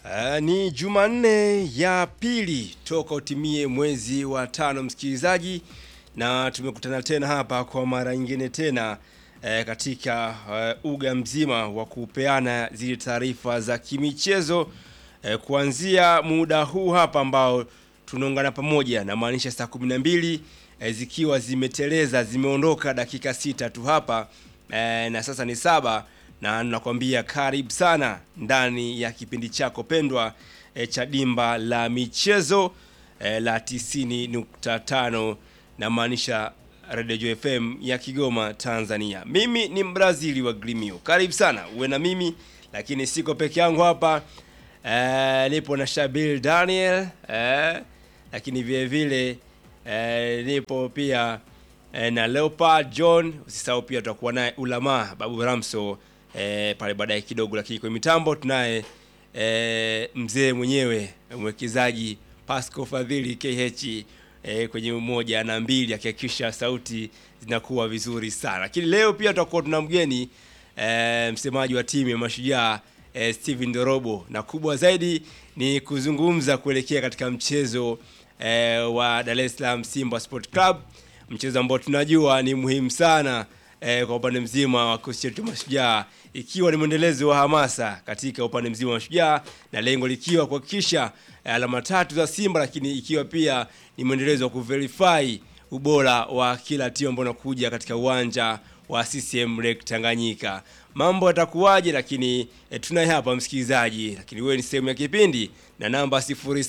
Uh, ni Jumanne ya pili toka utimie mwezi wa tano msikilizaji, na tumekutana tena hapa kwa mara nyingine tena eh, katika uh, uga mzima wa kupeana zile taarifa za kimichezo eh, kuanzia muda huu hapa ambao tunaungana pamoja, na maanisha saa 12 eh, zikiwa zimeteleza zimeondoka dakika sita tu hapa eh, na sasa ni saba na nakwambia karibu sana ndani ya kipindi chako pendwa e, cha dimba la michezo e, la 90.5 na maanisha Radio Joy FM ya Kigoma Tanzania. Mimi ni Mbrazili wa Grimio. Karibu sana uwe na mimi, lakini siko peke yangu hapa e, nipo na Shabil Daniel e, lakini vile vile e, nipo pia e, na Leopard John. Usisahau pia tutakuwa naye Ulama Babu Ramso e, pale baadaye kidogo, lakini kwa mitambo tunaye e, mzee mwenyewe mwekezaji Pasco Fadhili KH e, kwenye moja na mbili akihakikisha sauti zinakuwa vizuri sana. Lakini leo pia tutakuwa tuna mgeni e, msemaji wa timu ya Mashujaa e, Steven Dorobo, na kubwa zaidi ni kuzungumza kuelekea katika mchezo e, wa Dar es Salaam Simba Sport Club, mchezo ambao tunajua ni muhimu sana eh, kwa upande mzima wa kikosi chetu Mashujaa, ikiwa ni mwendelezo wa hamasa katika upande mzima wa Mashujaa, na lengo likiwa kuhakikisha eh, alama tatu za Simba, lakini ikiwa pia ni mwendelezo wa kuverify ubora wa kila timu ambayo inakuja katika uwanja wa CCM Lake Tanganyika. Mambo yatakuwaje? Lakini eh, tunaye hapa msikilizaji, lakini wewe ni sehemu ya kipindi na namba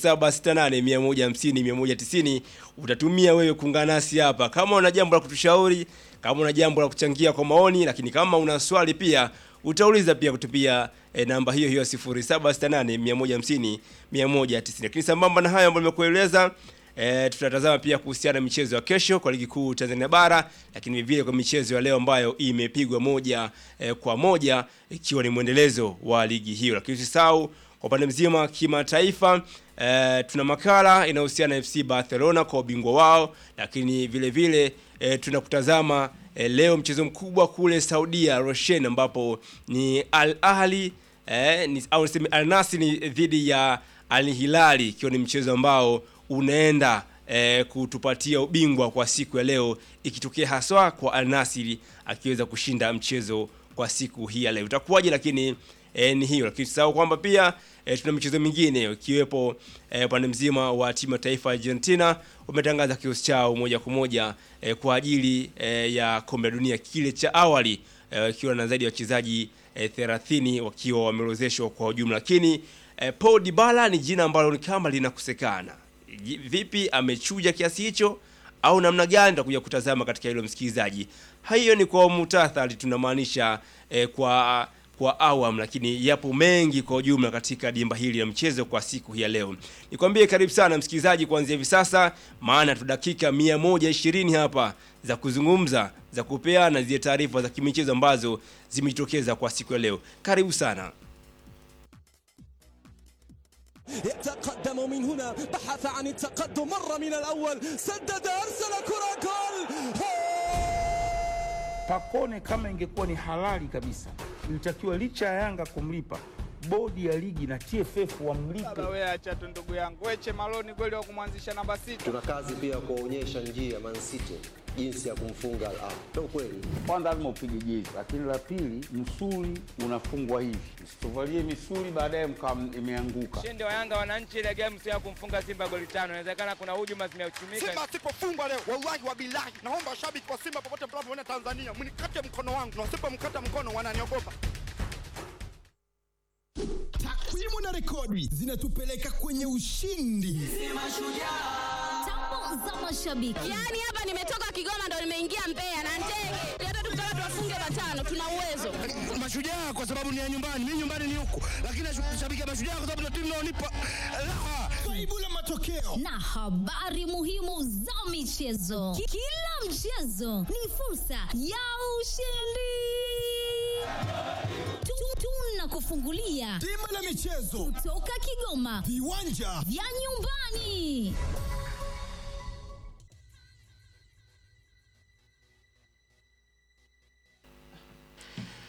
0768150190 utatumia wewe kuungana nasi hapa, kama una jambo la kutushauri, kama una jambo la kuchangia kwa maoni, lakini kama una swali pia utauliza pia kutupia e, namba hiyo hiyo 0768150190. Lakini sambamba na hayo ambayo nimekueleza E, tutatazama pia kuhusiana na michezo ya kesho kwa ligi kuu Tanzania bara, lakini vile kwa michezo ya leo ambayo imepigwa moja e, kwa moja ikiwa ni mwendelezo wa ligi hiyo. Lakini usisahau kwa upande mzima kimataifa, e, tuna makala inayohusiana na FC Barcelona kwa ubingwa wao, lakini vile vile e, tunakutazama e, leo mchezo mkubwa kule Saudia Roshen, ambapo ni Al Ahli e, ni, au niseme Al Nassr ni dhidi ya Al Hilali ikiwa ni mchezo ambao unaenda eh, kutupatia ubingwa kwa siku ya leo, ikitokea haswa kwa Al Nassr akiweza kushinda mchezo kwa siku hii ya leo itakuwaje? Lakini eh, ni hiyo, lakini tusahau kwamba pia eh, tuna michezo mingine ikiwepo upande eh, mzima wa timu ya taifa ya Argentina wametangaza kikosi chao moja kwa moja eh, kwa ajili eh, ya kombe la dunia kile cha awali ikiwa eh, na zaidi ya wachezaji eh, 30 wakiwa wameorozeshwa kwa ujumla, lakini eh, Paul Dybala ni jina ambalo ni kama linakosekana vipi amechuja kiasi hicho au namna gani? Tutakuja kutazama katika hilo msikilizaji. Hiyo ni kwa mutathari tunamaanisha eh, kwa kwa awam, lakini yapo mengi kwa ujumla katika dimba hili la mchezo kwa siku hii ya leo. Nikwambie karibu sana msikilizaji, kuanzia hivi sasa, maana tu dakika 120 hapa za kuzungumza za kupeana zile taarifa za kimichezo ambazo zimejitokeza kwa siku ya leo. Karibu sana. يتقدم من هنا بحث عن التقدم مرة من الأول سدد أرسل كرة جول Pacone kama ingekuwa ni halali kabisa, ilitakiwa licha ya Yanga kumlipa bodi ya ligi na TFF wamlipe. Wewe acha tu ndugu yangu, weche Maloni kweli wa kumwanzisha namba sita. Tuna kazi pia kuwaonyesha njia Man City jinsi ya kumfunga Al Ahly. Ndio kweli. Kwanza lazima upige jezi, lakini la pili, msuli unafungwa hivi, msituvalie misuli baadaye mkawa imeanguka. Ushindi wa Yanga wananchi ile game sio ya kumfunga Simba goli tano. Inawezekana kuna hujuma zimeuchumika. Simba asipofungwa leo, wallahi wa bilahi, naomba washabiki wa Simba popote mnapoona Tanzania, mnikate mkono wangu, na wasipomkata mkono wananiogopa. Takwimu na rekodi zinatupeleka kwenye ushindi. Tambo za mashabiki. Yaani hapa nimetoka Kigoma ndo nimeingia Mbeya na ndege. Hata tukitaka tuwafunge matano tuna uwezo. Mashujaa kwa sababu ni ya nyumbani, mimi nyumbani ni huku, lakini nashabikia Mashujaa kwa sababu ndio timu inaonipa raha. Kaibu la matokeo na habari muhimu za michezo. Ki- Kila mchezo ni fursa ya ushindi. Tu- Tunakufungulia bima la michezo, kutoka Kigoma viwanja vya nyumbani.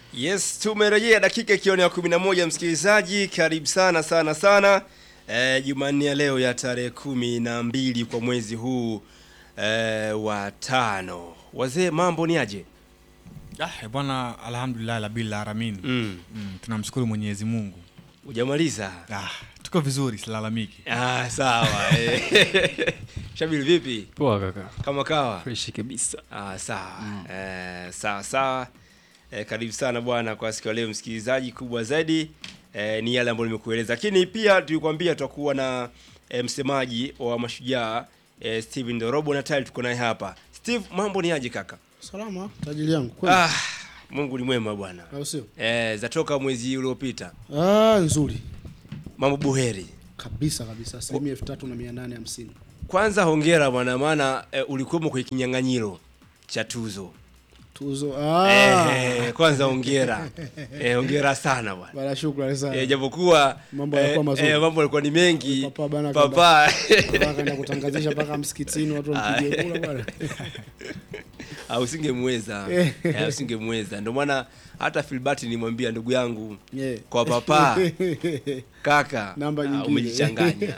Yes, tumerejea dakika ikiwa ni ya 11 msikilizaji, karibu sana sana sana. Eh, Jumanne ya leo ya tarehe kumi na mbili kwa mwezi huu eh, wa tano. Wazee, mambo ni aje? Ah, bwana alhamdulillah labil alamin. Mm. Mm, tunamshukuru Mwenyezi Mungu. Hujamaliza? Ah, tuko vizuri silalamiki. Ah, sawa. eh. Shabiri vipi? Poa kaka. Kama kawa? Fresh kabisa. Ah, sawa. Eh, sawa sawa. Eh, karibu sana bwana kwa siku ya leo msikilizaji, kubwa zaidi eh, ni yale ambayo nimekueleza, lakini pia tulikwambia tutakuwa na eh, msemaji wa mashujaa eh, Steven Dorobo na tayari tuko naye hapa. Steve, mambo ni aje kaka? Salama, tajiri yangu. Kweli? Ah, Mungu ni mwema bwana. Au sio? Eh, zatoka mwezi uliopita. Ah, nzuri. Mambo buheri. Kabisa kabisa. Asilimia elfu tatu na mia nane hamsini. Kwanza hongera bwana, maana eh, ulikuwemo kwenye kinyang'anyiro cha tuzo. Tuzo. Ah. Eh, kwanza hongera. Eh, hongera sana bwana. Bana shukrani sana. Eh, japokuwa Mambo yalikuwa mazuri. eh, mambo yalikuwa ni mengi. Papa bana Papa. Papa kaenda kutangazisha mpaka msikitini watu wampige kula bwana. Ah, usingemweza. Eh. Eh, usingemweza. Ndio maana hata Filbert nilimwambia ndugu yangu Yeah. kwa papa kaka Namba ah, nyingine. umejichanganya.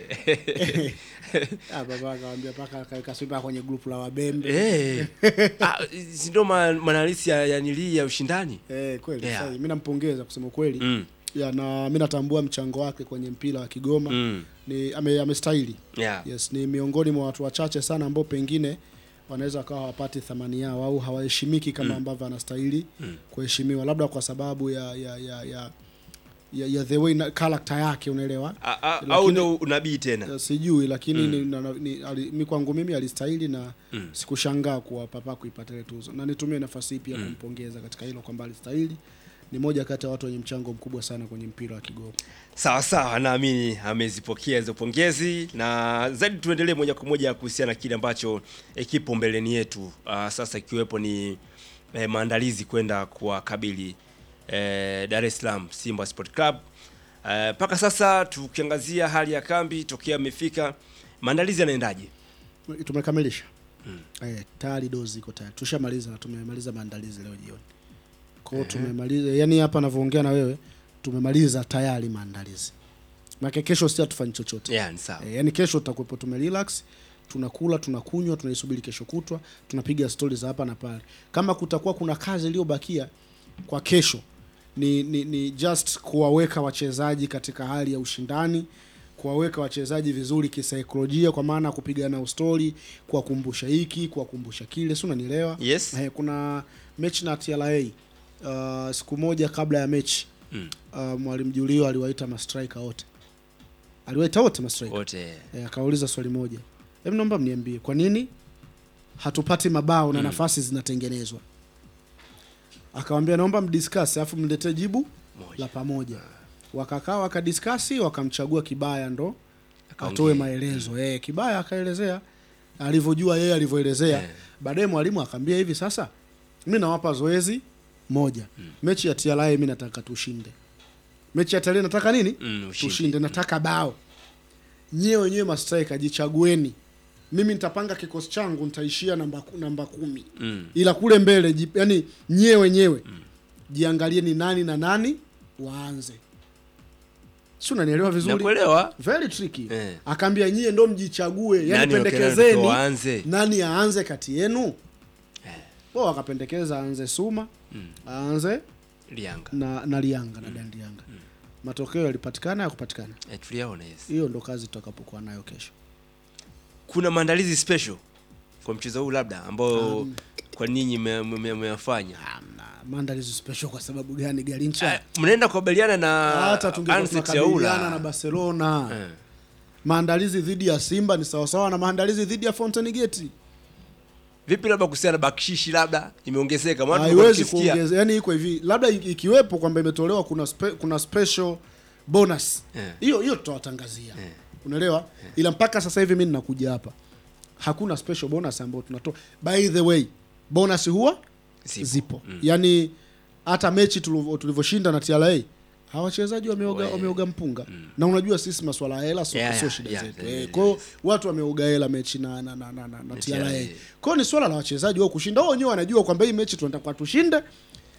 Eh. Ah, baba akamwambia paka akaweka swipa kwenye grupu la wabembe. Eh. Ah, si ndio ma- maandalizi ya ya nili ya ushindani? Eh, kweli. Yeah. Yeah. Mimi nampongeza kusema kweli. Mm. Ya na mimi natambua mchango wake kwenye mpira wa Kigoma. Mm. Ni ame, amestahili. Yeah. Yes, ni miongoni mwa watu wachache sana ambao pengine wanaweza wakawa hawapati thamani yao au hawaheshimiki kama Mm. ambavyo anastahili Mm. kuheshimiwa, labda kwa sababu ya ya ya ya, ya, ya the way na character yake, unaelewa? A- a- Lakini- Au ndio unabii tena? Eh, sijui lakini Mm. ni, na, na- ni, ali, mi kwangu mimi alistahili na Mm. sikushangaa kuwa papa kuipata ile tuzo, na nitumie nafasi hii pia Mm. kumpongeza katika hilo kwamba alistahili. Ni moja kati ya watu wenye mchango mkubwa sana kwenye mpira wa Kigoma. Sawa sawa, naamini amezipokea hizo pongezi, na zaidi tuendelee moja kwa moja kuhusiana na kile ambacho eh, kipo mbeleni yetu uh, sasa ikiwepo ni eh, maandalizi kwenda kuwakabili eh, Dar es Salaam Simba Sport Club. Mpaka sasa tukiangazia hali ya kambi tokea amefika, maandalizi yanaendaje? Tumekamilisha eh, tayari dozi iko tayari, tushamaliza na tumemaliza maandalizi leo jioni. Kwa hiyo Ehe. tumemaliza, yani hapa navyoongea na wewe tumemaliza tayari maandalizi. Maana kesho si hatufanyi chochote. Yeah, ni sawa. Eh, yani kesho tutakuwepo tumerelax, tunakula, tunakunywa, tunaisubiri kesho kutwa, tunapiga stori za hapa na pale. Kama kutakuwa kuna kazi iliyobakia kwa kesho ni, ni, ni just kuwaweka wachezaji katika hali ya ushindani kuwaweka wachezaji vizuri kisaikolojia kwa maana ya kupigana ustori kuwakumbusha hiki kuwakumbusha kile si unanielewa Yes. eh, kuna mechi na TRA uh, siku moja kabla ya mechi Mm. uh, mwalimu Julio aliwaita mastrika wote aliwaita wote mastrika Wote. eh, akauliza swali moja hebu naomba mniambie kwa nini hatupati mabao na Mm. nafasi zinatengenezwa akawambia naomba mdiscuss alafu mletee jibu la pamoja wakakaa wakadiskasi wakamchagua kibaya ndo atoe maelezo eh, kibaya akaelezea alivyojua yeye alivyoelezea Eh. baadaye mwalimu akaambia hivi sasa mi nawapa zoezi moja mechi ya TRA mi nataka tushinde mechi ya TRA nataka nini Mm, ushindi. tushinde nataka bao nyie wenyewe mastrika jichagueni mimi nitapanga kikosi changu nitaishia namba, ku- namba kumi Mm. ila kule mbele ji, yani nyie wenyewe jiangalie ni nani na nani waanze si unanielewa vizuri Nakuelewa. very tricky Eh. akaambia nyie ndo mjichague yani Nani pendekezeni wakina waanze? nani aanze kati yenu wao wakapendekeza aanze suma aanze Lianga. na, na lianga na dan lianga matokeo yalipatikana ya kupatikana Eh, tuliyaona yes. hiyo ndo kazi tutakapokuwa nayo kesho Kuna maandalizi special kwa mchezo huu labda ambao Um, kwa ninyi mme- mme- mmeyafanya? maandalizi special kwa sababu gani garincha Mnaenda kukabiliana na hata tungekuwa Ansett tunakabiliana Yaula. na barcelona Eh. maandalizi dhidi ya simba ni sawasawa na maandalizi dhidi ya fountain gate Vipi labda kuhusiana na bakshishi labda imeongezeka? Maana tulikuwa haiwezi tukisikia- kuongeza yani iko hivi labda iki- ikiwepo kwamba imetolewa kuna spe, kuna special bonus Eh. hiyo hiyo tutawatangazia unaelewa ila mpaka sasa hivi mi ninakuja hapa hakuna special bonus ambayo tunatoa by the way bonus huwa Zipo. zipo, Mm. yaani hata mechi tulivyo- tulivyoshinda na TRA hawa wachezaji wameoga, We. wameoga mpunga na unajua sisi maswala ya hela sio Yeah, sio yeah, shida yeah, zetu yeah, Eh, yeah, kwa hiyo watu wameoga hela mechi na na na, na, na, na TRA TRA. kwa hiyo ni swala la wachezaji wao kushinda wao wenyewe wanajua kwamba hii mechi tunataka tushinde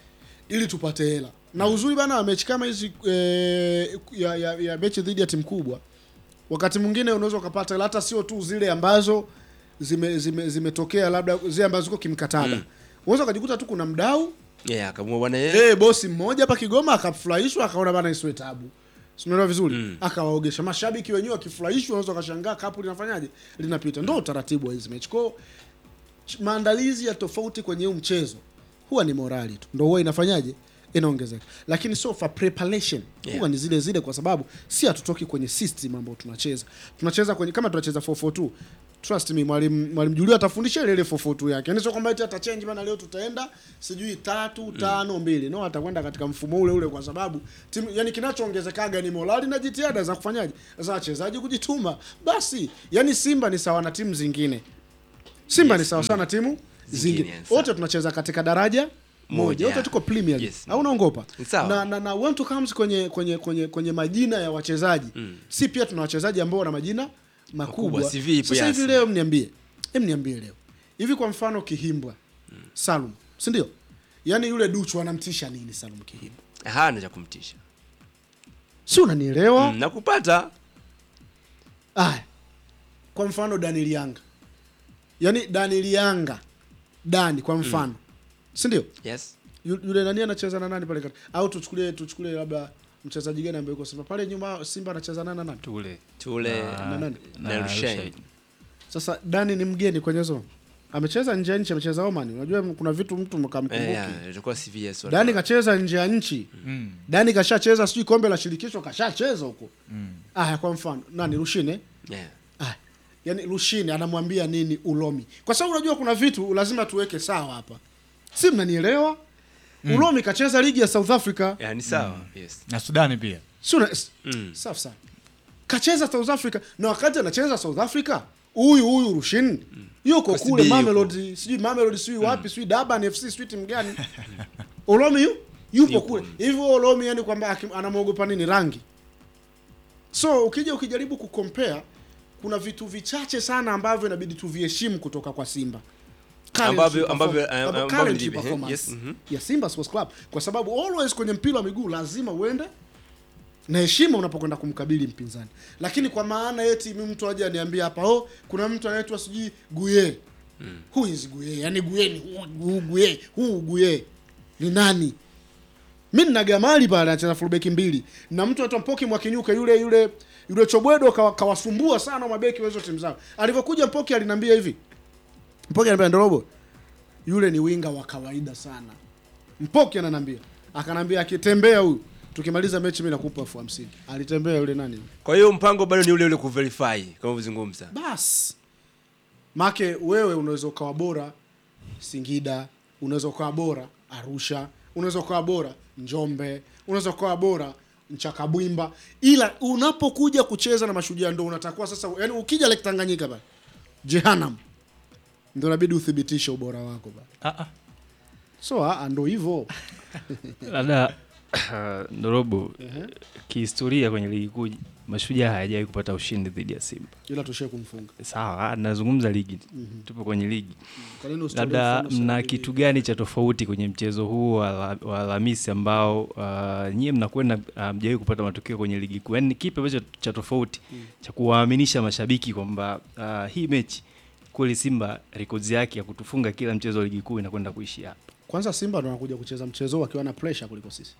ili tupate hela na uzuri bana wa mechi kama hizi eh, ya, ya, ya mechi dhidi ya timu kubwa wakati mwingine unaweza ukapata hela hata sio tu zile ambazo zime zime zimetokea labda zile ambazo ziko kimkataba Mm. unaweza ukajikuta tu kuna mdau yeah, akamua bwana yeye eh bosi mmoja hapa Kigoma akafurahishwa akaona bana isiwe tabu Si unaelewa vizuri akawaogesha mashabiki wenyewe wakifurahishwa unaweza ukashangaa kapu linafanyaje linapita ndio utaratibu wa hizi mechi kwao ch- maandalizi ya tofauti kwenye huu mchezo huwa ni morali tu ndo huwa inafanyaje inaongezeka lakini so for preparation Yeah. huwa ni zile zile kwa sababu si hatutoki kwenye system ambayo tunacheza tunacheza kwenye kama tunacheza 442 trust me mwalimu mwalimu Julio atafundisha ile ile 442 yake yani sio kwamba eti atachange bana leo tutaenda sijui tatu tano mbili no atakwenda katika mfumo ule ule kwa sababu timu yani kinachoongezekaga ni morali na jitihada za kufanyaje za wachezaji kujituma basi yani Simba ni sawa na timu zingine Simba Yes, ni sawa mm. sawa na timu Zingine, zingine yes, sawa. wote tunacheza katika daraja moja Moja, wote yeah. tuko Premier League Yes. au unaongopa Ni sawa. na, na, na when to comes kwenye kwenye kwenye kwenye majina ya wachezaji si pia tuna wachezaji ambao wana majina makubwa, Makubwa, CV ipo, sasa yes. hivi leo mniambie hem niambie leo hivi kwa mfano Kihimbwa Salum si ndio yaani yule Duchu anamtisha nini Salum Kihimbwa hana cha kumtisha si unanielewa mm, nakupata Aya. Kwa mfano Daniel Yanga. Yaani Daniel Yanga. Dani kwa mfano. Si ndio? yes Yu- Yule nani anacheza na nani pale kati? Au tuchukulie tuchukulie labda mchezaji gani ambaye yuko Simba pale nyuma Simba anacheza na nani? Tule. tule Na nani? na Rushain. Sasa Dani ni mgeni kwenye zone. Amecheza nje ya nchi, amecheza Oman. Unajua kuna vitu mtu Eh, mkamkumbuki. yeah, ilikuwa CVS watu. Dani kacheza nje ya nchi. Mm. Dani kashacheza sijui kombe la shirikisho kashacheza huko. Aya kwa mfano nani Rushine? yeah. Ah, yani Rushine anamwambia nini Ulomi? Kwa sababu unajua kuna vitu lazima tuweke sawa hapa, si mnanielewa? Ulomi kacheza ligi ya South Africa, yeah, ni sawa yes na Sudani pia si una- s- Mm. safi sana, kacheza South Africa, na wakati anacheza South Africa huyu huyu Rushin yuko Kwa kule CBA Mamelodi, sijui Mamelodi, sijui wapi, sijui Durban FC, sijui timu gani. Ulomi yu, yupo Yupo. kule hivyo. Ulomi yani kwamba aki- anamwogopa nini? Rangi. So ukija ukijaribu kukompea kuna vitu vichache sana ambavyo inabidi tuviheshimu kutoka kwa Simba Current Ambavyo- perform- ambavyo- amba- ambavyo current ni vipi? performance Yes, mhm. ya Simba Sports Club kwa sababu always kwenye mpira wa miguu lazima uende na heshima unapokwenda kumkabili mpinzani, lakini kwa maana eti mimi mtu aje aniambia hapa oh, kuna mtu anaitwa sijui Guye mm. who is Guye? Yani Guye ni huu- huu Guye, huu Guye ni nani? mi nina gamali pale anacheza fullback mbili na mtu anaitwa Mpoki Mwakinyuka yule yule yule Chobwedo kawa- kawasumbua sana mabeki wa hizo timu zao. Alivyokuja Mpoki aliniambia hivi, Mpoki ananiambia Ndorobo, yule ni winga wa kawaida sana. Mpoki ananiambia, akanambia akitembea huyu tukimaliza mechi mimi nakupa elfu hamsini. Alitembea yule nani? kwa hiyo mpango bado ni ule ule kuverify kama ulivyozungumza Bas. Make wewe unaweza ukawa bora Singida, unaweza ukawa bora Arusha, unaweza ukawa bora Njombe, unaweza ukawa bora Nchakabwimba, ila unapokuja kucheza na Mashujaa ndo unatakiwa sasa, yani ukija Lake Tanganyika ba Jehanam ndo inabidi uthibitishe ubora wako ba. Ah, ah. So ah, ndo hivyo. labda Ndorobo, kihistoria kwenye ligi kuu Mashujaa hayajawahi kupata ushindi dhidi ya Simba. Ila tushie kumfunga. Sawa, nazungumza ligi, tupo kwenye ligi. Kwa nini usitolee Labda mfano sana mna ligi? kitu gani cha tofauti kwenye mchezo huu wa la- wa Alhamisi ambao uh, nyie mnakwenda uh, mjawahi kupata matokeo kwenye ligi kuu? Yaani ni kipi ambacho cha tofauti cha kuwaaminisha mashabiki kwamba uh, hii mechi kweli Simba rekodi yake ya kutufunga kila mchezo wa ligi kuu inakwenda kuishi hapa? Kwanza Simba ndo wanakuja kucheza mchezo wakiwa na pressure kuliko sisi.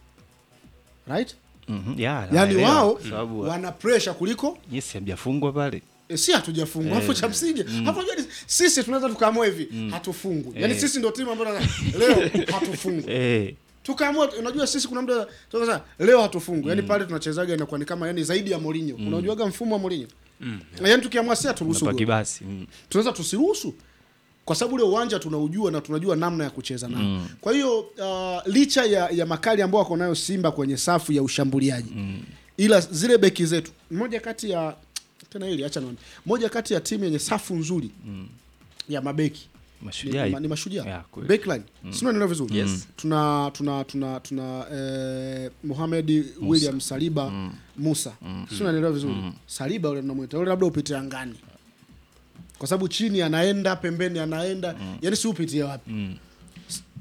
Right? Mhm, yeah, Yaani naelewa, wao kwa sababu wana pressure kuliko yes, hamjafungwa pale. E, si hatujafungwa Eh, hapo cha msingi hapo unajua ni- sisi tunaweza tukaamua hivi hatufungwi yaani Eh. sisi ndio timu ambayo leo hatufungwi Eh, tukaamua unajua sisi kuna muda tunasema leo hatufungwi yaani pale tunachezaga inakuwa ni kama yani zaidi ya Mourinho unajuaga mfumo wa Mourinho yaani tukiamua si haturuhusu unapaki goli. basi. mm. tunaweza tusiruhusu kwa sababu ule uwanja tunaujua na tunajua namna ya kucheza nao kwa hiyo uh, licha ya, ya makali ambao wako nayo Simba kwenye safu ya ushambuliaji ila zile beki zetu moja kati ya tena hili acha nione moja kati ya timu yenye safu nzuri ya mabeki Mashujaa ni, ipo. ni mashujaa Yeah, kweli. backline mm. sio neno vizuri Yes. tuna tuna tuna tuna eh, Mohamed William Saliba Musa sio naelewa vizuri Saliba yule tunamwita yule labda upite angani kwa sababu chini anaenda pembeni anaenda yani si upitie wapi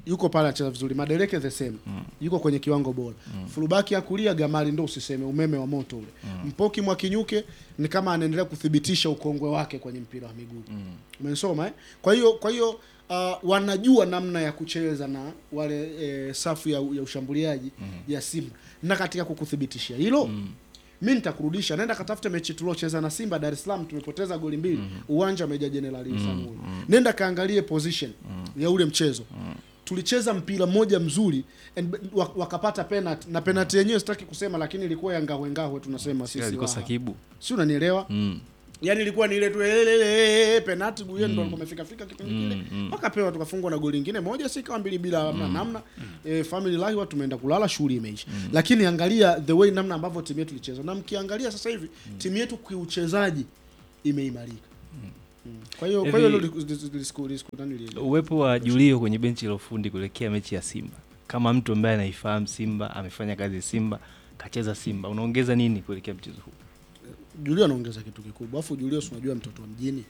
yuko pale anacheza vizuri madereke the same yuko kwenye kiwango bora fulubaki ya kulia gamali ndo usiseme umeme wa moto ule mpoki mwakinyuke ni kama anaendelea kuthibitisha ukongwe wake kwenye mpira wa miguu umesoma eh? kwa hiyo kwa hiyo uh, wanajua namna ya kucheza na wale eh, safu ya, ya ushambuliaji ya simba na katika kukuthibitishia hilo mi nitakurudisha naenda katafute mechi tuliocheza na simba dar es salaam tumepoteza goli mbili uwanja wa meja jenerali Isamuhyo. nenda kaangalie position ya ule mchezo tulicheza mpira mmoja mzuri and, wa- wakapata penalty na penalty yenyewe sitaki kusema lakini ilikuwa ya ngahwe ngahwe tunasema sisi alikosa Waha. kibu si unanielewa mm. yani ilikuwa ni ile tu elelele penalty guye ndo alikuwa amefika fika kipindi kile wakapewa tukafungwa na goli lingine moja si kama mbili bila hamna namna eh, family life watu tumeenda kulala shughuli imeisha lakini angalia the way namna ambavyo timu yetu ilicheza na mkiangalia sasa hivi timu yetu kiuchezaji imeimarika Mm. kwa hiyo kwa hiyo Hivi- hilo lis- lis- lis- lis- nani li- uwepo wa Julio kwenye benchi la ufundi kuelekea mechi ya Simba kama mtu ambaye anaifahamu Simba, amefanya kazi Simba, kacheza Simba, unaongeza nini kuelekea mchezo huu? Julio anaongeza kitu kikubwa, afu Julio si unajua mtoto wa mjini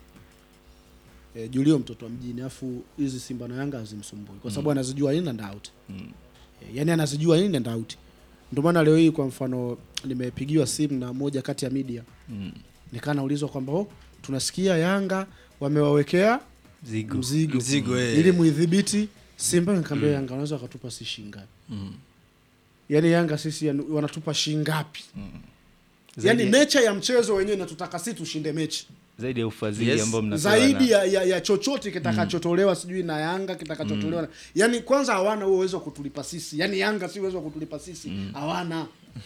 e, Julio mtoto wa mjini, afu hizi Simba na Yanga hazimsumbui kwa sababu anazijua in and out Mm. e, yani anazijua in and out. Ndio maana leo hii kwa mfano nimepigiwa simu na moja kati ya media Mm. nikaa naulizwa kwamba oh, tunasikia Yanga wamewawekea Mzigo. mzigo, Mzigo, eh. ili muidhibiti Simba. Nikamwambia Yanga wanaweza wakatupa si shingapi? Mm. Yani Yanga sisi yani, wanatupa shingapi? Zaidi, Yani nature ya mchezo wenyewe inatutaka si tushinde mechi zaidi ya ufadhili Yes. ambao mnapewa zaidi na- ya, ya, ya chochote kitakachotolewa sijui na Yanga kitakachotolewa na yani, kwanza hawana huo uwezo wa kutulipa sisi, yani Yanga si uwezo wa kutulipa sisi hawana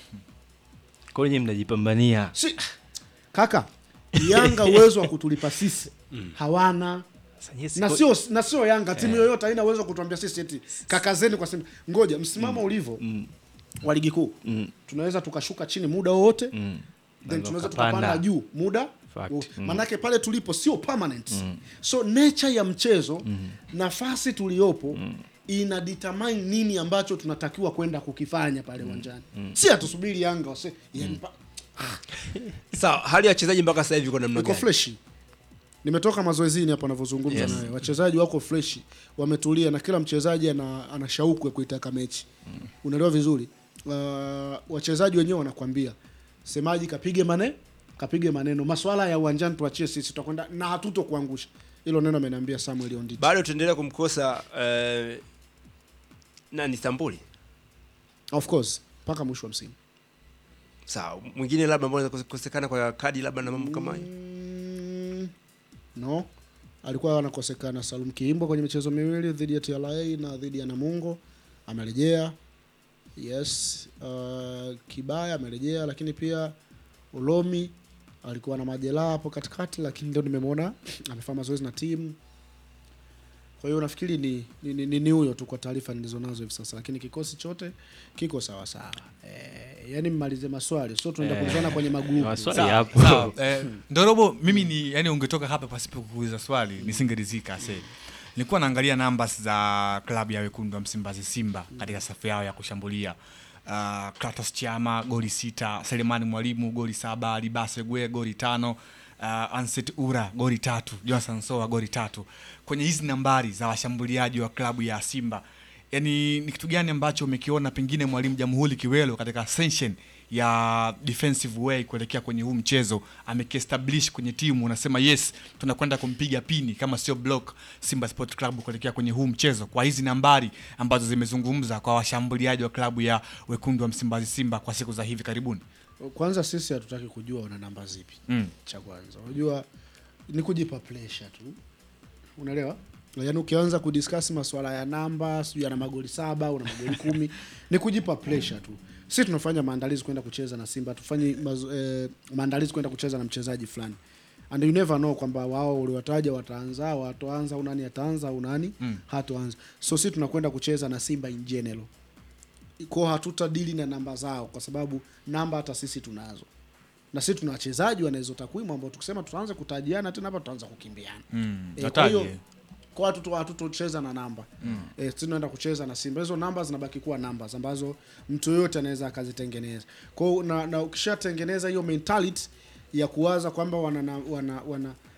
kwa hiyo nyinyi mnajipambania. si kaka, Yanga uwezo wa kutulipa sisi hawana Sasa nyinyi na siko- sio na sio Yanga timu yoyote haina uwezo wa kutuambia sisi eti kakazeni kwa Simba. Ngoja msimamo ulivyo wa ligi kuu Mm. tunaweza tukashuka chini muda wowote Mm. then Na tunaweza ukapanda. tukapanda juu muda Fact. wo- Mm. manake pale tulipo sio permanent so nature ya mchezo nafasi tuliyopo ina determine nini ambacho tunatakiwa kwenda kukifanya pale uwanjani si hatusubiri yanga wase yani pa- sawa hali ya wachezaji mpaka sasa hivi iko namna iko gani freshi nimetoka mazoezini hapa navyozungumza Yes. naye wachezaji wako freshi wametulia na kila mchezaji ana, ana shauku ya kuitaka mechi unaelewa vizuri uh, wachezaji wenyewe wanakwambia semaji kapige mane kapige maneno maswala ya uwanjani tuachie sisi tutakwenda na hatuto kuangusha hilo neno ameniambia samuel onditi bado tuendelea kumkosa eh, nani Stambuli of course mpaka mwisho wa msimu sawa mwingine labda ambao anaweza kukosekana kwa kadi labda na mambo kama hayo Mm, no alikuwa anakosekana Salum Kiimbo kwenye michezo miwili dhidi ya TRA na dhidi ya Namungo amerejea. Yes, uh, Kibaya amerejea, lakini pia Ulomi alikuwa na majeraha hapo katikati, lakini ndio nimemwona amefanya mazoezi na timu. Kwa hiyo nafikiri ni ni, ni, ni, ni huyo tu kwa taarifa nilizonazo hivi sasa, lakini kikosi chote kiko sawa sawa. Eh, yani mmalize maswali, sio tunaenda Eh, kulizana kwenye magrupu. maswali Sawa, yapo. sawa. Eh, Ndorobo, mimi ni yani, ungetoka hapa pasipo kuuliza swali nisingeridhika. se nilikuwa naangalia numbers za klabu ya wekundu wa Msimbazi Simba katika safu yao ya kushambulia. Uh, Kratos Chama goli sita, Selemani Mwalimu goli saba, Libase Gwe goli tano, uh, Anset Ura goli tatu, Johnson Soa goli tatu. Kwenye hizi nambari za washambuliaji wa klabu ya Simba, yani ni kitu gani ambacho umekiona pengine mwalimu Jamhuri Kiwelo katika ascension ya defensive way kuelekea kwenye huu mchezo amekiestablish kwenye timu, unasema yes, tunakwenda kumpiga pini kama sio block Simba Sport Club kuelekea kwenye huu mchezo, kwa hizi nambari ambazo zimezungumza kwa washambuliaji wa klabu ya wekundu wa Msimbazi Simba kwa siku za hivi karibuni. kwanza sisi hatutaki kujua una namba zipi Mm. cha kwanza unajua ni kujipa pressure tu unaelewa yaani ukianza kudiscuss masuala ya namba sijui ana magoli saba una magoli kumi ni kujipa pressure tu si tunafanya maandalizi kwenda kucheza na simba tufanyi mazo- eh, maandalizi kwenda kucheza na mchezaji fulani and you never know kwamba wao uliwataja wataanza watoanza au nani ataanza au nani Mm. hatoanza so si tunakwenda kucheza na simba in general ko hatutadili na namba zao kwa sababu namba hata sisi tunazo na sisi tuna wachezaji wana hizo takwimu ambao tukisema tutaanza kutajiana tena hapa tutaanza kukimbiana Mm. Eh, kwa Nataje. hiyo kwa hatuto hatutocheza na namba mm. eh, sisi tunaenda kucheza na Simba. Hizo namba zinabaki kuwa namba ambazo mtu yoyote anaweza akazitengeneza. Kwa hiyo na, na ukishatengeneza hiyo mentality ya kuwaza kwamba wana, na- wana, wana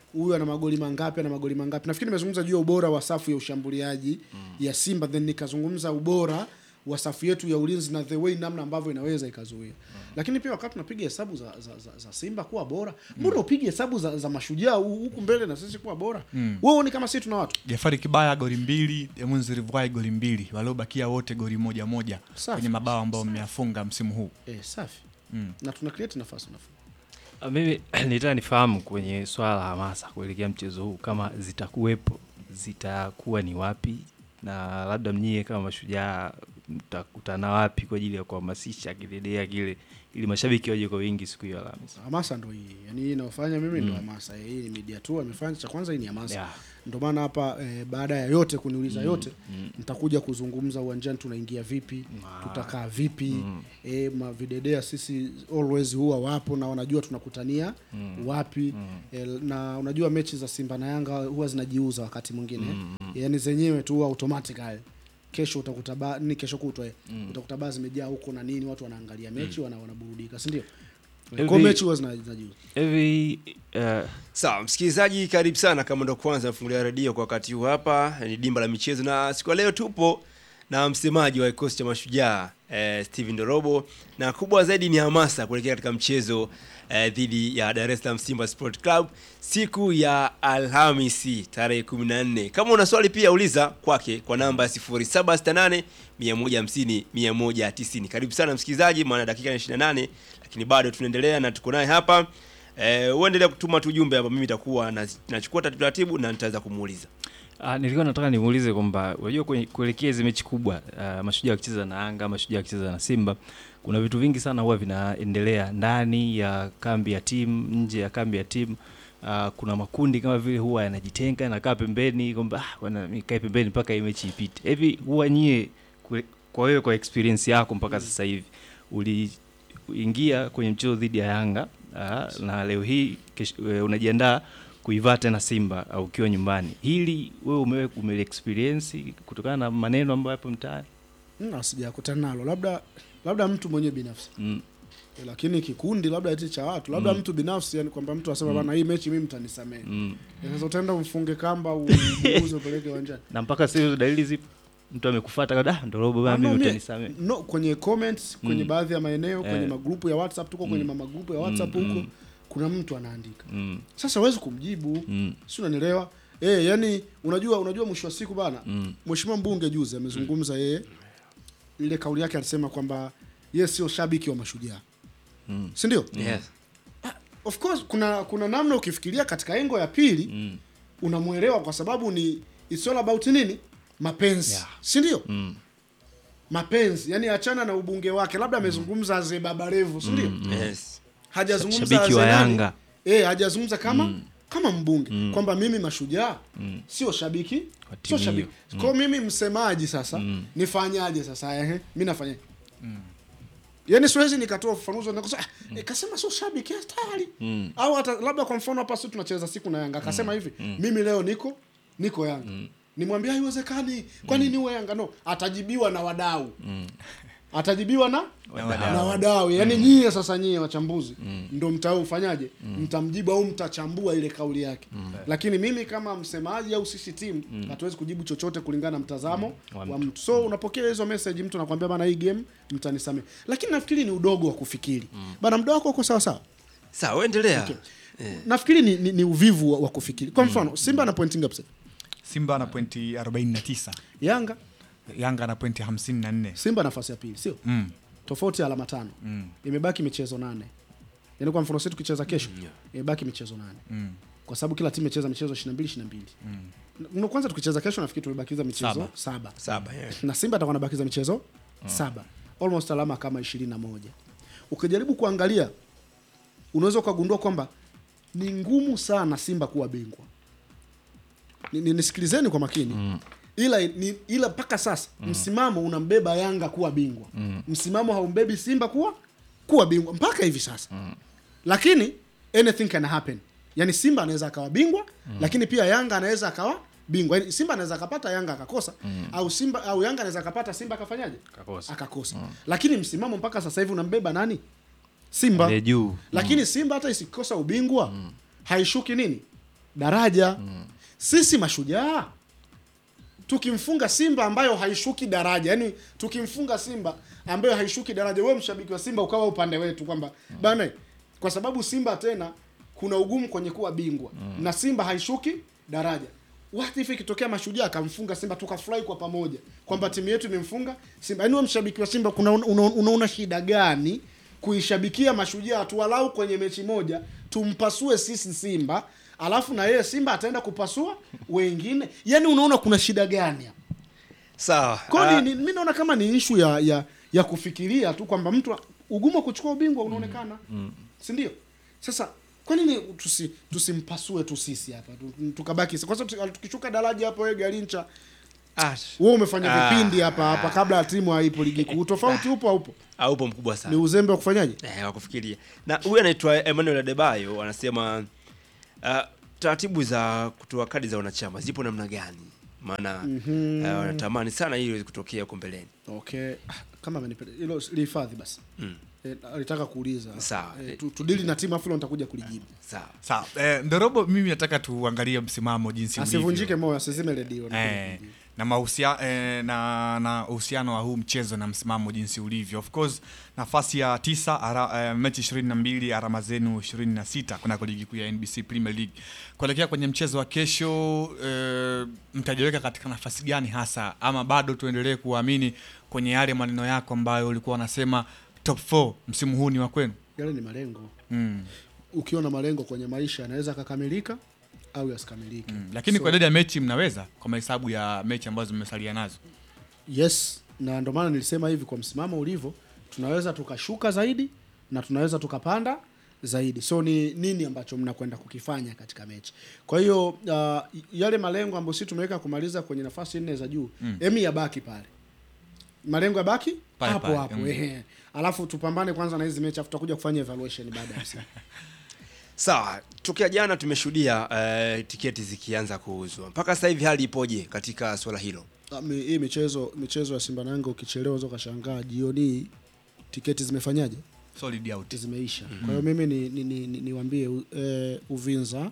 huyu ana magoli mangapi ana magoli mangapi nafikiri nimezungumza juu ya ubora wa safu ya ushambuliaji ya simba then nikazungumza ubora wa safu yetu ya ulinzi na the way namna ambavyo inaweza ikazuia lakini pia wakati tunapiga hesabu za, za, za, za simba kuwa bora mbona upige hesabu za, za mashujaa hu- huku mbele na sisi kuwa bora Mm. wewe ni kama sisi tuna watu jafari kibaya goli mbili emunzi rivwai goli mbili waliobakia wote goli moja moja Safi. kwenye mabao ambayo mmeyafunga msimu huu eh, safi Mm. na tuna create nafasi nafasi Ah, mimi nitaka nifahamu kwenye swala la hamasa kuelekea mchezo huu kama zitakuwepo zitakuwa ni wapi na labda mnyie kama mashujaa mtakutana wapi kwa ajili ya kuhamasisha kidedea kile ili mashabiki waje kwa wingi siku hiyo Alhamisi. hamasa ndo hii yani hii inayofanya mimi ndo Mm. hamasa hii ni media tu amefanya cha kwanza hii ni hamasa Yeah. ndo maana hapa eh, baada ya yote kuniuliza Mm, yote mm. nitakuja kuzungumza uwanjani tunaingia vipi tutakaa vipi Mm. eh, mavidedea sisi always huwa wapo na wanajua tunakutania Mm. wapi Mm. eh, na unajua mechi za simba na yanga huwa zinajiuza wakati mwingine Mm, mm. yani zenyewe tu huwa automatically kesho utakuta ba, ni kesho kutwa eh, Mm. utakuta baa zimejaa huko na nini watu wanaangalia mechi wana, wanaburudika si ndio Hivi- kwa mechi huwa zina- zinajiuza hivi uh, Sawa, msikilizaji, karibu sana kama ndo kwanza mfungulia redio kwa wakati huu. Hapa ni dimba la michezo, na siku ya leo tupo na msemaji wa kikosi cha Mashujaa eh, Steven Dorobo, na kubwa zaidi ni hamasa kuelekea katika mchezo eh, dhidi ya Dar es Salaam Simba Sport Club siku ya Alhamisi tarehe 14. Kama una swali pia uliza kwake kwa namba ya 0768 150 190. Karibu sana msikilizaji, maana dakika ni 28 lakini bado tunaendelea na tuko naye hapa Eh, uendelea kutuma tu ujumbe hapa, mimi nitakuwa na- nachukua taratibu na nitaweza kumuuliza. Ah, nilikuwa nataka nimuulize kwamba unajua kwenye- kuelekea hizi mechi kubwa uh, mashujaa wakicheza na Yanga, mashujaa wakicheza na Simba, kuna vitu vingi sana huwa vinaendelea ndani ya kambi ya timu, nje ya kambi ya timu. Uh, kuna makundi kama vile huwa yanajitenga yanakaa pembeni kwamba ah, bwana, mimi kae pembeni mpaka hii mechi ipite. Hivi huwa nyie kwe- kwa wewe kwa experience yako mpaka sasa hivi uliingia kwenye mchezo dhidi ya Yanga uh, na leo hii kesh- eh, unajiandaa kuivaa tena Simba au ukiwa nyumbani. Hili wewe umewe ume experience kutokana na maneno ambayo yapo mtaani? Mm, sijakutana nalo labda labda mtu mwenyewe binafsi Mm. Eh, lakini kikundi labda eti cha watu labda Mm. mtu binafsi yani kwamba mtu asema Mm. bana hii mechi mimi mtanisamehe Mm. Eh, sasa utaenda umfunge kamba uuze upeleke uwanjani Na mpaka sasa hizo dalili zipo. Mtu amekufuata kada ndo robo Ah, bana no, mimi mie- utanisamehe. no kwenye comments kwenye Mm. baadhi ya maeneo kwenye Eh. magrupu ya whatsapp tuko kwenye Mm. magrupu ya whatsapp Mm, huko mm. kuna mtu anaandika Mm. sasa huwezi kumjibu Mm. si unanielewa eh yani unajua unajua mwisho wa siku bana Mm. mheshimiwa mbunge juzi amezungumza yeye ile kauli yake alisema kwamba yeye sio shabiki wa mashujaa Mm. si ndio Yes. of course kuna kuna namna ukifikiria katika engo ya pili Mm. unamwelewa kwa sababu ni it's all about nini mapenzi Yeah. si ndio Mm. mapenzi yani achana na ubunge wake labda amezungumza mm. ze baba revu si ndio Mm. Yes. hajazungumza Shabiki wa Aze nani? Yanga. eh hajazungumza kama Mm. kama mbunge Mm. kwamba mimi mashujaa Mm. sio shabiki Wa sio timu shabiki hiyo. kwa mimi msemaji sasa Mm. nifanyaje sasa ehe mimi nafanyaje yaani siwezi nikatoa ufafanuzi na kusema ah, eh, kasema sio shabiki eh, tayari Mm. au hata labda kwa mfano hapa sisi tunacheza siku na Yanga akasema hivi mimi leo niko niko Yanga nimwambia haiwezekani kwa nini uwe Yanga no atajibiwa na wadau atajibiwa na Wadau. na wadau yani nyie sasa nyie wachambuzi ndo mtaufanyaje mtamjibu au mtachambua ile kauli yake lakini mimi kama msemaji au sisi timu hatuwezi kujibu chochote kulingana na mtazamo Wa wa mtu. mtu so unapokea hizo message mtu anakuambia bana hii game mtanisamee lakini nafikiri ni udogo wa kufikiri bana muda wako uko sawa sawa Sawa, endelea. Okay. nafikiri ni, ni, ni uvivu wa, wa kufikiri kwa mfano simba ana pointi ngapi sasa? Simba ana pointi 49, yanga Yanga ana pointi 54. simba nafasi ya pili sio Mm. tofauti ya alama tano Mm. imebaki michezo nane yaani kwa mfano sisi tukicheza kesho imebaki michezo nane Mm. kwa sababu kila timu imecheza michezo 22 22 mm. kwanza tukicheza kesho nafikiri tumebakiza michezo Saba. saba, Saba, yeah. na simba atakuwa anabakiza michezo saba almost alama kama ishirini na moja ukijaribu kuangalia unaweza ukagundua kwamba ni ngumu sana simba kuwa bingwa ni, ni, nisikilizeni kwa makini mm. ila ni, ila mpaka sasa mm. msimamo unambeba yanga kuwa bingwa mm. msimamo haumbebi simba kuwa kuwa bingwa mpaka hivi sasa mm. lakini anything can happen yani simba anaweza akawa bingwa mm. lakini pia yanga anaweza akawa bingwa yani simba anaweza akapata yanga akakosa mm. au simba au yanga anaweza akapata simba akafanyaje Akakosa. akakosa lakini msimamo mpaka sasa hivi unambeba nani simba Ile juu. lakini simba hata isikosa ubingwa haishuki nini daraja sisi mashujaa tukimfunga simba ambayo haishuki daraja yani tukimfunga simba ambayo haishuki daraja wewe mshabiki wa simba ukawa upande wetu kwamba bana kwa sababu simba tena kuna ugumu kwenye kuwa bingwa na simba haishuki daraja what if ikitokea mashujaa akamfunga simba tukafurahi kwa pamoja kwamba timu yetu imemfunga simba yaani wewe mshabiki wa simba kuna unaona una, una shida gani kuishabikia mashujaa tuwalau kwenye mechi moja tumpasue sisi simba alafu na yeye simba ataenda kupasua wengine yaani unaona kuna shida gani hapa sawa Kwa Ah, ni, ni, mi naona kama ni ishu ya, ya ya kufikiria tu kwamba mtu ugumu wa kuchukua ubingwa unaonekana mm. si ndio sasa kwa nini tusi tusimpasue tu sisi hapa tu- tukabaki kwa sababu tuki- tukishuka daraja hapo wewe garincha ah, wewe umefanya Ah. vipindi hapa hapa kabla ya timu haipo ligi kuu tofauti upo haupo aupo mkubwa ni sana uzembe wa kufanyaje eh, wa kufikiria na huyu anaitwa Emmanuel Adebayo anasema uh, taratibu za kutoa kadi za wanachama zipo namna gani maana Mhm. uh, wanatamani sana hilo iweze kutokea huko mbeleni okay Ah, kama amenipenda hilo lihifadhi basi Mm. eh, alitaka kuuliza Sawa. eh, tu, tudili na timu afu hilo nitakuja kulijibu sawa sawa eh, ndorobo mimi nataka tuangalie msimamo jinsi ulivyo. asivunjike moyo asizime redio eh, na mahusia, eh, na na uhusiano wa huu mchezo na msimamo jinsi ulivyo of course nafasi ya tisa ara, eh, mechi 22 alama zenu 26 kunako ligi kuu ya NBC Premier League kuelekea kwenye mchezo wa kesho eh, mtajiweka katika nafasi gani hasa ama bado tuendelee kuamini kwenye yale maneno yako ambayo ulikuwa unasema top 4 msimu huu ni wa kwenu yale ni malengo mm. ukiwa na malengo kwenye maisha yanaweza akakamilika au yasikamilike Mm. lakini So, kwa idadi ya mechi mnaweza kwa mahesabu ya mechi ambazo mmesalia nazo yes na ndio maana nilisema hivi kwa msimamo ulivyo tunaweza tukashuka zaidi na tunaweza tukapanda zaidi so ni nini ambacho mnakwenda kukifanya katika mechi kwa hiyo uh, yale malengo ambayo sisi tumeweka kumaliza kwenye nafasi nne za juu Mm. emi yabaki pale malengo yabaki Pale hapo pale, hapo mm. ehe. alafu tupambane kwanza na hizi mechi afu tutakuja kufanya evaluation baada ya msimu sawa tokea jana tumeshuhudia uh, tiketi zikianza kuuzwa mpaka sasa hivi hali ipoje katika swala hilo Ah, mi- hii michezo michezo ya Simba na Yanga ukichelewa unaweza ukashangaa jioni hii tiketi zimefanyaje? solid out Zimeisha. Kwa hiyo mimi ni ni, ni, ni, niwaambie u- eh, Uvinza,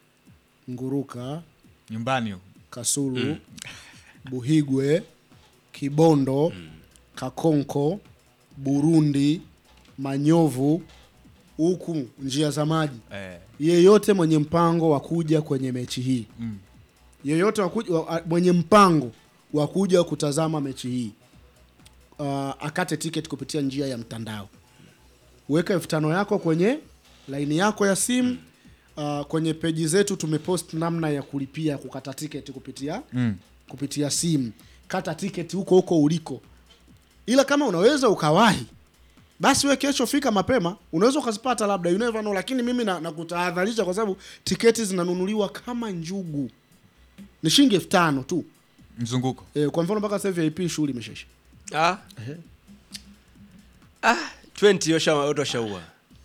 Nguruka, nyumbani huko. Kasulu, Mm. Buhigwe, Kibondo, Kakonko, Burundi, Manyovu, huku njia za maji. eh. Yeyote mwenye mpango wa kuja kwenye mechi hii mm. yeyote wa kuja- wa- mwenye mpango wa kuja kutazama mechi hii uh, akate tiketi kupitia njia ya mtandao weka elfu tano yako kwenye laini yako ya simu uh, kwenye peji zetu tumepost namna ya kulipia kukata tiketi kupitia Mm. kupitia simu kata tiketi huko huko uliko ila kama unaweza ukawahi basi we kesho fika mapema unaweza ukazipata labda you never know lakini mimi na- nakutahadharisha kwa sababu tiketi zinanunuliwa kama njugu ni shilingi elfu tano tu mzunguko e, kwa mfano mpaka sasa hivi ip shughuli imeshaisha ah. ah, 20 washa- watu washaua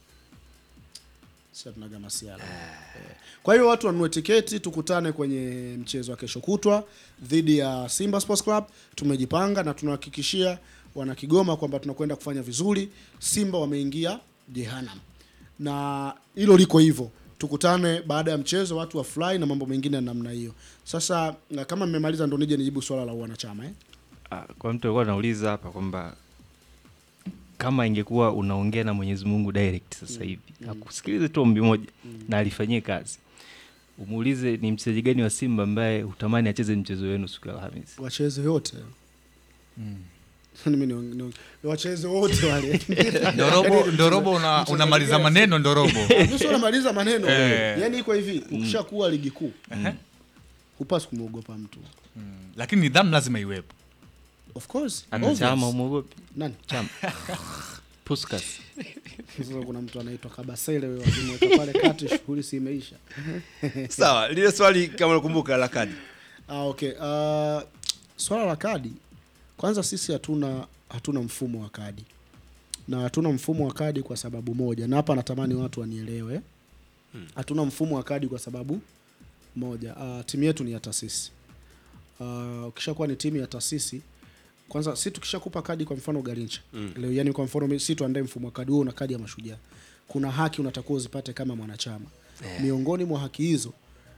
sasa tunaga masiala Eh, kwa hiyo watu wanunue tiketi tukutane kwenye mchezo wa kesho kutwa dhidi ya simba sports club tumejipanga na tunahakikishia wana kigoma kwamba tunakwenda kufanya vizuri simba wameingia jehanam na hilo liko hivyo tukutane baada ya mchezo watu wa fly na mambo mengine ya namna hiyo sasa na kama mmemaliza ndo nije nijibu swala la wanachama eh? Ah, kwa mtu alikuwa anauliza hapa kwamba kama ingekuwa unaongea na Mwenyezi Mungu direct sasa hivi akusikilize tu ombi moja na alifanyie kazi, umuulize ni mchezaji gani wa Simba ambaye hutamani acheze mchezo wenu siku ya Alhamisi. wacheze wote Mimi ni- ni- ni wacheze wote wale ndorobo ndorobo una, mchezaji unamaliza gani? maneno ndorobo nusu unamaliza maneno Eh. yaani iko hivi ukishakuwa ligi kuu Ehe. hupasi kumwogopa mtu lakini nidhamu lazima iwepo of course Hata obvious. chama umwogopi nani chama Puskas sasa kuna mtu anaitwa kabasele wewe wakimweka pale kati shughuli si imeisha sawa lile swali kama unakumbuka la kadi ah, okay uh, swala la kadi kwanza sisi hatuna hatuna mfumo wa kadi na hatuna mfumo wa kadi kwa sababu moja na hapa natamani watu wanielewe hatuna mfumo wa kadi kwa sababu moja uh, timu yetu ni ya taasisi uh, ukishakuwa ni timu ya taasisi kwanza si tukishakupa kadi kwa mfano garincha Mm. leo yani kwa mfano mi- si tuandae mfumo wa kadi wewe una kadi ya mashujaa kuna haki unatakiwa uzipate kama mwanachama Eh. miongoni mwa haki hizo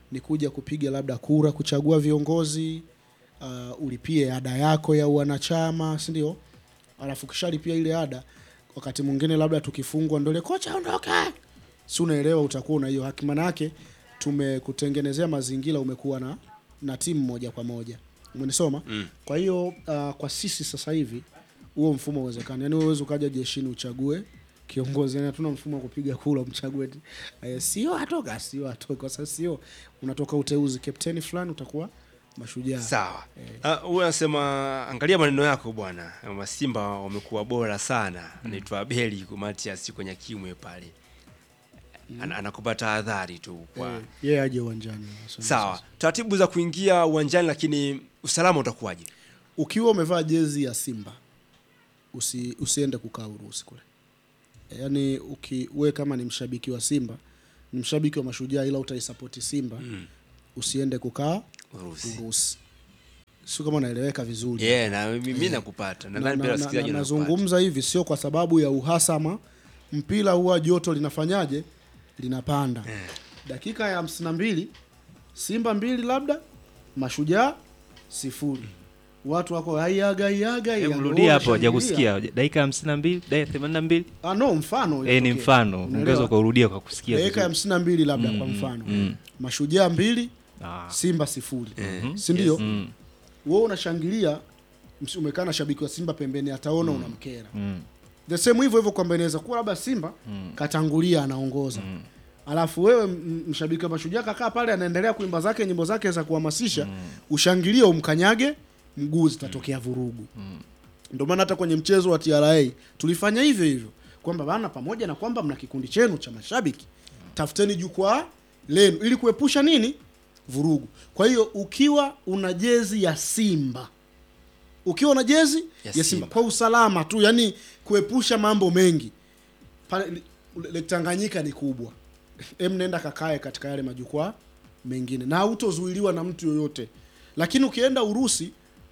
ni kuja kupiga labda kura kuchagua viongozi uh, ulipie ada yako ya uanachama si ndio alafu kishalipia ile ada wakati mwingine labda tukifungwa ndole kocha ondoke si unaelewa utakuwa una hiyo haki maana yake tumekutengenezea mazingira umekuwa na na timu moja kwa moja umenisoma Mm. kwa hiyo uh, kwa sisi sasa hivi huo mfumo uwezekani yani uwezi ukaja jeshini uchague kiongozi yani hatuna mfumo wa kupiga kura umchague eti, eh, sio atoka sio atoka sasa sio unatoka uteuzi kapteni fulani utakuwa mashujaa Sawa. Ah, Huyu anasema angalia maneno yako bwana. Kama Simba wamekuwa bora sana. Anaitwa Abeli Matias kwenye kimwe pale. Ana- Anakupa tahadhari tu kwa Eh, yeye aje uwanjani Asante Sawa. Taratibu za kuingia uwanjani lakini usalama utakuwaje? ukiwa umevaa jezi ya Simba usi, usiende kukaa Urusi kule. Yaani uki we kama ni mshabiki wa Simba, ni mshabiki wa Mashujaa ila utaisapoti Simba Mm. usiende kukaa Urusi. Urusi. Sio kama naeleweka vizuri. Yeah, na mimi Eh. nakupata. Na- Nadhani na- pia na- wasikilizaji na- wanakupata. Nazungumza hivi sio kwa sababu ya uhasama. Mpira huwa joto linafanyaje? Linapanda. Dakika ya hamsini na mbili Simba mbili labda Mashujaa sifuri. Watu wako aiaga aiaga Hebu Yanga rudia hapo, wanashangilia. hajakusikia. Dakika hamsini na mbili, dakika themanini na mbili. Ah, no, mfano Eh, ni ilitokea. mfano. Unaelewa? Ungeweza ukaurudia kwa kusikia dakika ya vizuri. hamsini na mbili labda Mm, kwa mm, mfano mm. Mashujaa mbili Ah. Simba sifuri Mhm. si ndio? Yes. Mm. Wewe unashangilia ms- umekaa na shabiki wa Simba pembeni, ataona unamkera Mm. the same hivyo hivyo kwamba inaweza kuwa labda Simba katangulia anaongoza alafu wewe m- mshabiki wa Mashujaa kakaa pale anaendelea kuimba zake nyimbo zake za kuhamasisha ushangilie umkanyage mguu zitatokea vurugu ndio maana hata kwenye mchezo wa TRA tulifanya hivyo hivyo kwamba bana, pamoja na kwamba mna kikundi chenu cha mashabiki, tafuteni jukwaa lenu ili kuepusha nini vurugu. Kwa hiyo ukiwa una jezi ya Simba, ukiwa una jezi ya, Ya Simba. Simba. kwa usalama tu, yani kuepusha mambo mengi pale li- Lake Tanganyika ni kubwa, em, nenda kakae katika yale majukwaa mengine na hautozuiliwa na mtu yoyote. Lakini ukienda Urusi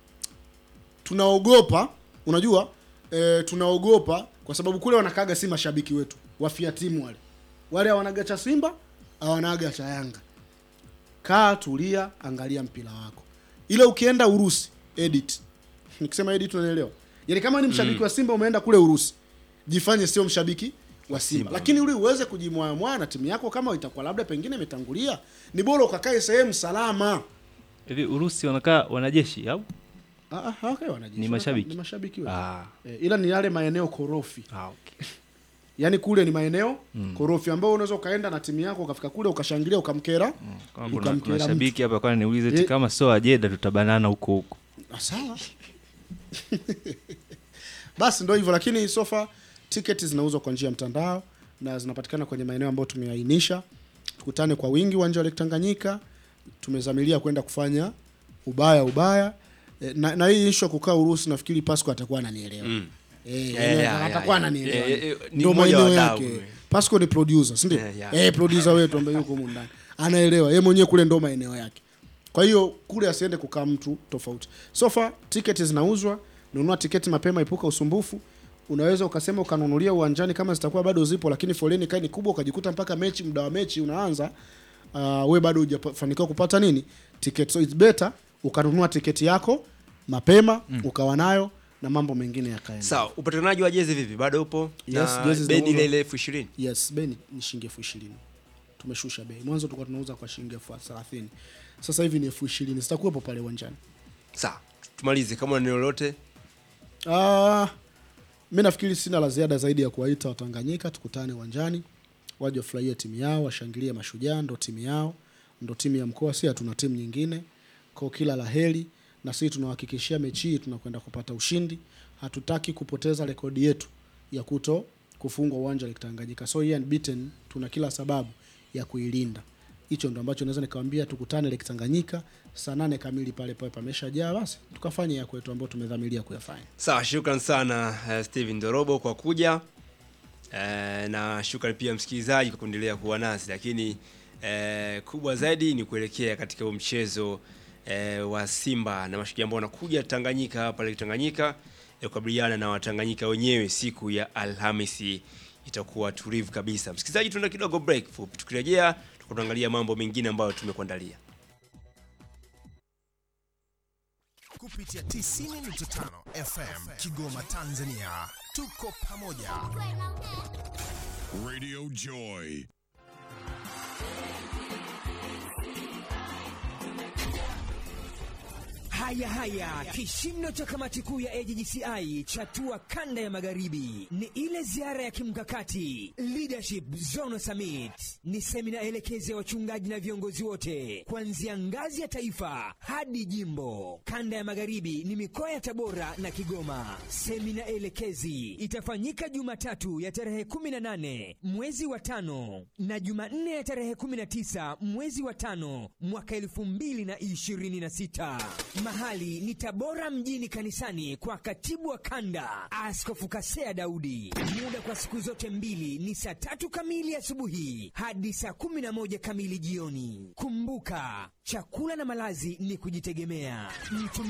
tunaogopa, unajua e, tunaogopa kwa sababu kule wanakaga si mashabiki wetu wafia timu wale wale hawanaga cha Simba hawanaga cha Yanga. Kaa tulia, angalia mpira wako. Ile ukienda Urusi edit, nikisema edit unaelewa, yaani kama ni mshabiki Mm. wa Simba umeenda kule Urusi, jifanye sio mshabiki wa Simba, Simba. lakini ili uweze kujimwamwa na timu yako, kama itakuwa labda pengine imetangulia, ni bora ukakae sehemu salama. Hivi Urusi wanakaa wanajeshi au? Ah, ah, hawakai wanajeshi, Ni wanakaa- mashabiki? ni mashabiki wetu. Ah. Eh, ila ni yale maeneo korofi Ah, okay. yaani kule ni maeneo Mm. korofi ambao unaweza ukaenda na timu yako ukafika kule ukashangilia ukamkera Kama kuna, kuna ukamkera mtu. shabiki hapa kwani niulize eti Eh. kama sio ajeda tutabanana huko huko. Ah, sawa basi ndo hivyo lakini sofa tiketi zinauzwa kwa njia ya mtandao na zinapatikana kwenye maeneo ambayo tumeainisha tukutane kwa wingi uwanja wa Lake Tanganyika tumezamilia kwenda kufanya ubaya ubaya e, na, na hii issue ya kukaa Urusi nafikiri Pasco atakuwa ananielewa Mm. Eh, Yeah, yani yeah, atakuwa yeah. ananielewa Eh, eh, ni ndio mmoja wa maeneo wadau. yake Pasco ni producer si ndio Yeah, yeah. eh producer wetu ambaye yuko humu ndani anaelewa yeye mwenyewe kule ndo maeneo yake kwa hiyo kule asiende kukaa mtu tofauti sofa tiketi zinauzwa nunua tiketi mapema epuka usumbufu unaweza ukasema ukanunulia uwanjani kama zitakuwa bado zipo lakini foleni kai ni kubwa ukajikuta mpaka mechi muda wa mechi unaanza uh, we bado hujafanikiwa kupata nini tiketi so it's better ukanunua tiketi yako mapema Mm. ukawa nayo na mambo mengine yakaenda Sawa, upatikanaji wa jezi vipi? Bado upo? Yes, na jezi bei ni zinauzwa. ile ile elfu ishirini? Yes, bei ni- ni shilingi elfu ishirini. Tumeshusha bei. Mwanzo tulikuwa tunauza kwa shilingi elfu thelathini. Sasa hivi ni elfu ishirini. Zitakuwepo pale uwanjani. Sawa, tumalize kama una neno lolote. Ah, mi nafikiri sina la ziada zaidi ya kuwaita Watanganyika tukutane uwanjani, waje wafurahie timu yao, washangilie Mashujaa, ndo timu yao, ndo timu ya mkoa, si hatuna timu nyingine. Kwa kila la heri, na sisi tunawahakikishia mechi hii tunakwenda kupata ushindi. Hatutaki kupoteza rekodi yetu ya kuto kufungwa uwanja wa Lake Tanganyika. So hii unbeaten, tuna kila sababu ya kuilinda. Hicho ndo ambacho naweza nikamwambia, tukutane Lake Tanganyika saa nane kamili pale pale pameshajaa, basi tukafanye ya kwetu ambayo tumedhamiria kuyafanya. Sawa, shukran sana uh, Steven Dorobo kwa kuja uh, na shukran pia msikilizaji kwa kuendelea kuwa nasi, lakini uh, kubwa zaidi ni kuelekea katika huo mchezo uh, wa Simba na Mashujaa ambao wanakuja Tanganyika hapa Lake Tanganyika eh, kukabiliana na Watanganyika wenyewe siku ya Alhamisi itakuwa tulivu kabisa. Msikilizaji, tuenda kidogo break fupi, tukirejea tutaangalia mambo mengine ambayo tumekuandalia. kupitia 90.5 FM Kigoma, Tanzania. Tuko pamoja. Radio Joy. Haya haya, kishindo cha kamati kuu ya AJGCI chatua kanda ya magharibi ni ile ziara ya kimkakati Leadership Zone Summit. Ni semina elekezi ya wachungaji na viongozi wote kuanzia ngazi ya taifa hadi jimbo. Kanda ya magharibi ni mikoa ya Tabora na Kigoma. Semina elekezi itafanyika Jumatatu ya tarehe 18 mwezi wa tano na Jumanne ya tarehe 19 mwezi wa tano mwaka 2026. Mahali ni Tabora mjini kanisani kwa katibu wa kanda Askofu Kasea Daudi. Muda kwa siku zote mbili ni saa tatu kamili asubuhi hadi saa kumi na moja kamili jioni. Kumbuka, chakula na malazi ni kujitegemea. Mtu